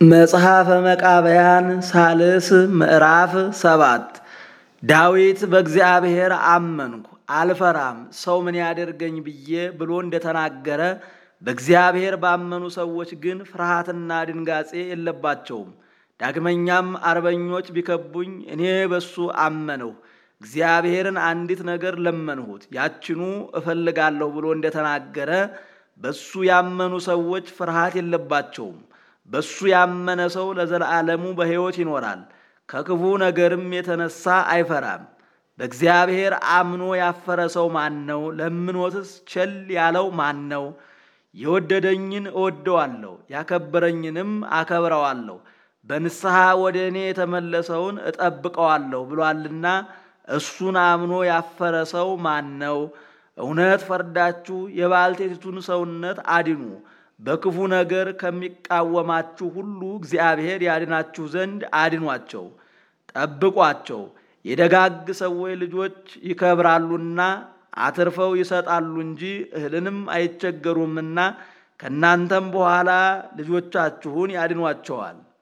መጽሐፈ መቃብያን ሳልስ ምዕራፍ ሰባት ዳዊት በእግዚአብሔር አመንኩ አልፈራም ሰው ምን ያደርገኝ ብዬ ብሎ እንደተናገረ በእግዚአብሔር ባመኑ ሰዎች ግን ፍርሃትና ድንጋጼ የለባቸውም። ዳግመኛም አርበኞች ቢከቡኝ እኔ በሱ አመንሁ፣ እግዚአብሔርን አንዲት ነገር ለመንሁት ያችኑ እፈልጋለሁ ብሎ እንደተናገረ በሱ ያመኑ ሰዎች ፍርሃት የለባቸውም። በሱ ያመነ ሰው ለዘላለሙ በሕይወት ይኖራል፣ ከክፉ ነገርም የተነሳ አይፈራም። በእግዚአብሔር አምኖ ያፈረ ሰው ማን ነው? ለምኖትስ ቸል ያለው ማን ነው? የወደደኝን እወደዋለሁ፣ ያከበረኝንም አከብረዋለሁ፣ በንስሐ ወደ እኔ የተመለሰውን እጠብቀዋለሁ ብሏልና እሱን አምኖ ያፈረ ሰው ማን ነው? እውነት ፈርዳችሁ የባልቴቲቱን ሰውነት አድኑ። በክፉ ነገር ከሚቃወማችሁ ሁሉ እግዚአብሔር ያድናችሁ ዘንድ አድኗቸው፣ ጠብቋቸው። የደጋግ ሰዎች ልጆች ይከብራሉና አትርፈው ይሰጣሉ እንጂ እህልንም አይቸገሩምና ከእናንተም በኋላ ልጆቻችሁን ያድኗቸዋል።